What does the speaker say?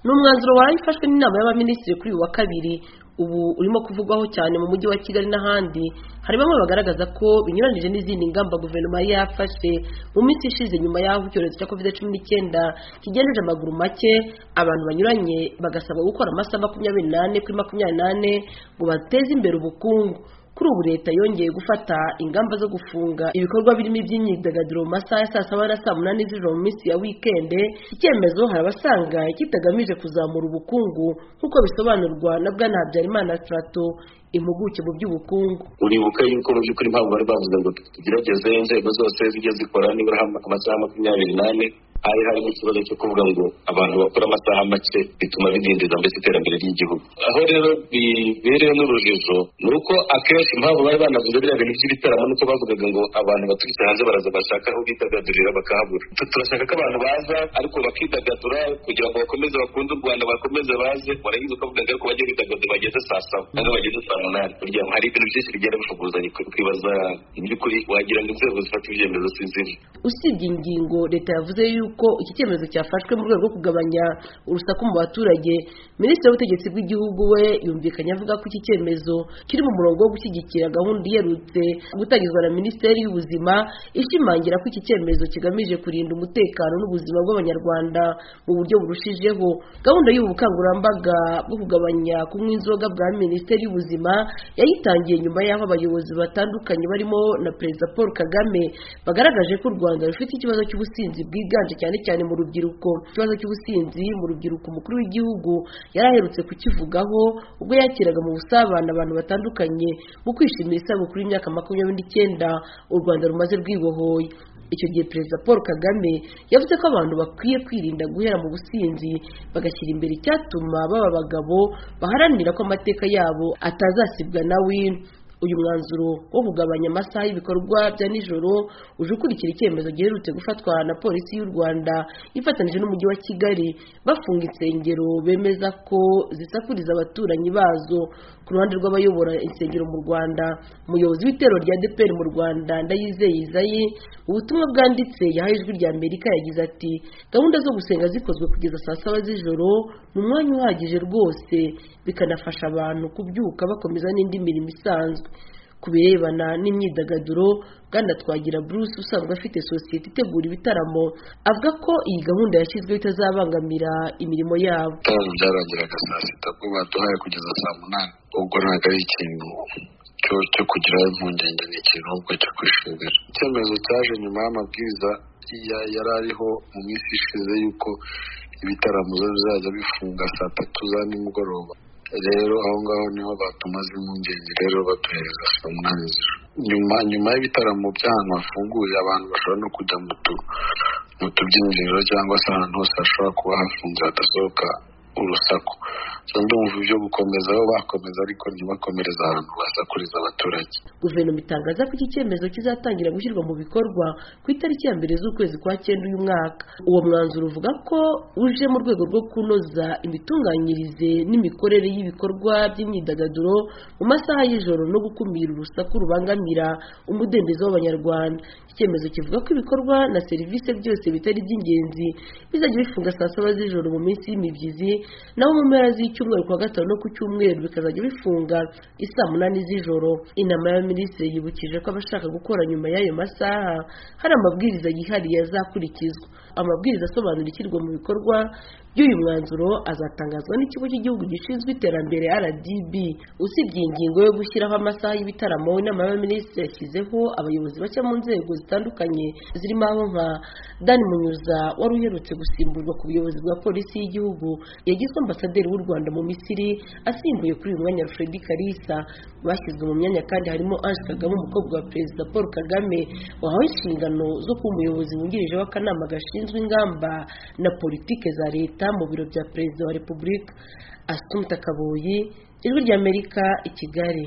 ni umwanzuro warayifashwe n'inama y'abaminisitiri kuri uyu wa kabiri ubu urimo kuvugwaho cyane mu mujyi wa kigali n'ahandi hari bamwe bagaragaza ko binyuranyije n'izindi ngamba guverinoma yari yafashe mu minsi ishize nyuma y'aho icyorezo cya covid cumi n'icyenda kigendeje amaguru make abantu banyuranye bagasabwa gukora amasaha makumyabiri n'ane kuri makumyabiri n'ane ngo bateze imbere ubukungu kuri ubu leta yongeye gufata ingamba zo gufunga ibikorwa birimo iby'imyidagaduro mu masaha ya saa saba na saa munani z'ijoro mu minsi ya wikende icyemezo hari abasanga kitagamije kuzamura ubukungu nk'uko bisobanurwa na bwana habyarimana strato impuguke mu by'ubukungu uribuka yuko mu by'ukuri impamvu bari bavuga ngo tugerageze inzego zose zijya zikora nibura amasaha makumyabiri n'ane hari harimo ikibazo cyo kuvuga ngo abantu bakora amasaha make bituma bidindiza mbese iterambere ry'igihugu aho rero biberewe n'urujijo ni uko akenshi impamvu bari banavuze biriya bintu by'ibitaramo nuko bavugaga ngo abantu baturutse hanze baraza bashaka aho bidagadurira bakahabura turashaka ko abantu baza ariko bakidagadura kugira ngo bakomeze bakunde u rwanda bakomeze baze waragize ukavuga ngo ariko bajye bidagadura bageze saa saba ntabwo bageze saa munani burya hari ibintu byinshi bigenda bifuguzanya kwibaza iby'ukuri wagira ngo inzego zifata ibyemezo si zimwe usibye ingingo leta yavuze yuko iki cyemezo cyafashwe mu rwego rwo kugabanya urusaku mu baturage minisitiri w'ubutegetsi bw'igihugu we yumvikanye avuga ko iki cyemezo kiri mu murongo wo gushyigikira gahunda iherutse gutangizwa na minisiteri y'ubuzima ishimangira ko iki cyemezo kigamije kurinda umutekano n'ubuzima bw'abanyarwanda mu buryo burushijeho gahunda y'ubu bukangurambaga bwo kugabanya kunywa inzoga bwa minisiteri y'ubuzima yayitangiye nyuma y'aho abayobozi batandukanye barimo na perezida paul kagame bagaragaje ko u rwanda rufite ikibazo cy'ubusinzi bwiganje cyane cyane mu rubyiruko ikibazo cy'ubusinzi mu rubyiruko umukuru w'igihugu yari aherutse kukivugaho ubwo yakiraga mu busabane abantu batandukanye mu kwishimira isabukuru y'imyaka makumyabiri n'icyenda u rwanda rumaze rwibohoye icyo gihe perezida paul kagame yavuze ko abantu bakwiye kwirinda guhera mu businzi bagashyira imbere icyatuma baba abagabo baharanira ko amateka yabo atazasibwa na wino uyu mwanzuro wo kugabanya amasaha y'ibikorwa bya nijoro uje ukurikira icyemezo giherutse gufatwa na polisi y'u rwanda ifatanyije n'umujyi wa kigali bafunga insengero bemeza ko zisakuriza abaturanyi bazo ku ruhande rw'abayobora insengero mu rwanda umuyobozi w'itero rya dpr mu rwanda ndayizeye izayi mu butumwa bwanditse yahaye ijwi rya amerika yagize ati gahunda zo gusenga zikozwe kugeza saa saba z'ijoro ni umwanya uhagije rwose bikanafasha abantu kubyuka bakomeza n'indi mirimo isanzwe ku birebana n'imyidagaduro bwana twagira bruce usanzwe afite sosiyete itegura ibitaramo avuga ko iyi gahunda yashyizweho itazabangamira imirimo yabo ibitaramo byarangiraga saa sita ubwo baduhaye kugeza saa munani ubwo ntabwo ari ikintu cyo kugira impungenge ni ikintu ahubwo cyo kwishimira icyemezo cyaje nyuma y'amabwiriza yari ariho mu minsi ishize y'uko ibitaramo bizajya bifunga saa tatu za nimugoroba rero aho ngaho niho batumaze impungenge rero baduhereza saa munani z'ijoro nyuma nyuma y'ibitaramo by'ahantu hafunguye abantu bashobora no kujya mu tubyinjiriro cyangwa se ahantu hose hashobora kuba hafunze hadasohoka urusaku ndumva ibyo gukomeza aho bakomeza ariko ntibakomereze ahantu basakuriza abaturage guverinoma itangaza ko iki cyemezo kizatangira gushyirwa mu bikorwa ku itariki ya mbere z'ukwezi kwa cyenda uyu mwaka uwo mwanzuro uvuga ko uje mu rwego rwo kunoza imitunganyirize n'imikorere y'ibikorwa by'imyidagaduro mu masaha y'ijoro no gukumira urusaku rubangamira umudendezo w'abanyarwanda icyemezo kivuga ko ibikorwa na serivisi byose bitari iby'ingenzi bizajya bifunga saa saba z'ijoro mu minsi y'imibyizi naho mu mpera z'icyumweru kuwa gatanu no ku cyumweru bikazajya bifunga isaa munani z'ijoro inama y'abaminisitiri yibukije ko abashaka gukora nyuma y'ayo masaha hari amabwiriza yihariye azakurikizwa amabwiriza asobanura ishyirwa mu bikorwa by'uyu mwanzuro azatangazwa n'ikigo cy'igihugu gishinzwe iterambere rdb usibye ingingo yo gushyiraho amasaha y'ibitaramo inama y'abaminisitiri yashyizeho abayobozi bashya mu nzego zitandukanye zirimo aho nka dani munyuza wari uherutse gusimburwa ku buyobozi bwa polisi y'igihugu yagizwe ambasaderi w'u rwanda mu misiri asimbuye kuri uyu mwanya alfred karisa bashyizwe mu myanya kandi harimo ange kagame umukobwa wa perezida paul kagame wahawe inshingano zo kuba umuyobozi wungirije w'akanama gashinzwe ingamba na politike za leta mu biro bya perezida wa repubulika asumta kaboyi ijwi ry'amerika i kigali